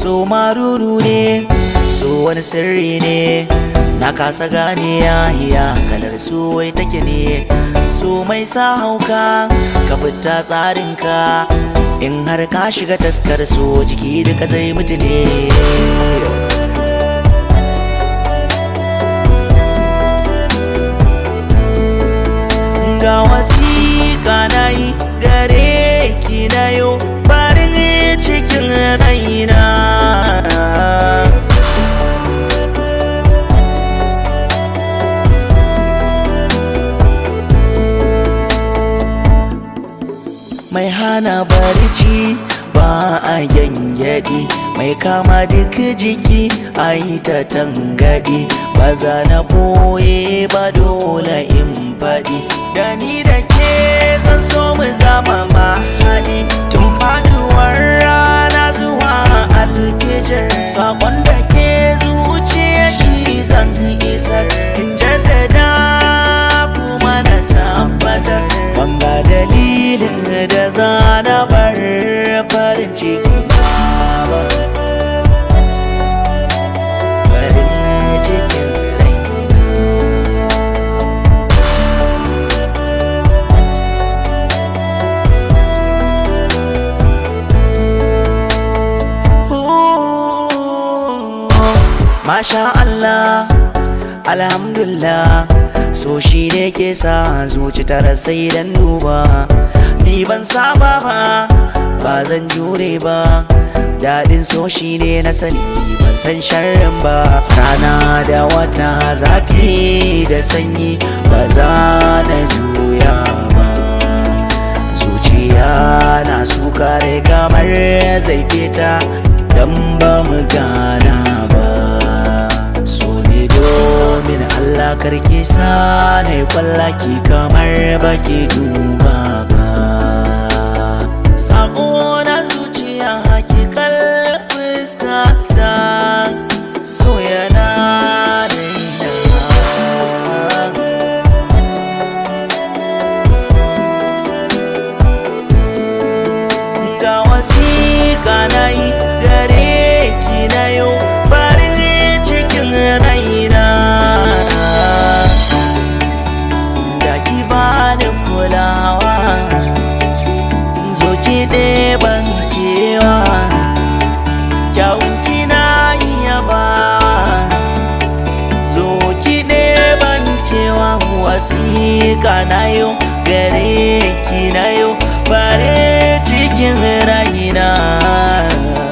so maruru ne so wani sirri ne na kasa gane ya kalar so wai take ne so mai sa hauka ka fita tsarinka in har ka shiga taskar so jiki duka zai mutu ne ga wasiƙa na yi gare ki na yau farin cikin raina mai hana barci ba a gyangyaɗi mai kama duk jiki a yi ta tangaɗi ba za na boye ba dole in faɗi da ni da ke zan so mu zama mahaɗi tun faduwar rana zuwa alfijir sakon da ke zuciya shi zan isar in jaddada kuma na tabbatar banga dalilin da za na bar farin ciki ba farin cikin Masha Allah, Alhamdulillah, so shi ne ke sa zuci tara sai dan duba. Ni ban saba ba, ba zan jure ba, daɗin so shi ne na sani ban san sharrin ba. Rana da wata zafi da sanyi ba za na juya ba. Zuciya na suka kamar zai fita dan ba mu gana ba. so ne domin Allah karki sa na kwallaki kamar baki duba ba sako na zuciya hakikal fuskata so yana raina ga wasiƙa na yi gare ki na yau farin cikin raina da ki bani kulawa zo ki ɗeban kewa kyawun kina yaba zo ki ɗeban kewa wasiƙa na yau gare ki na yau farin cikin raina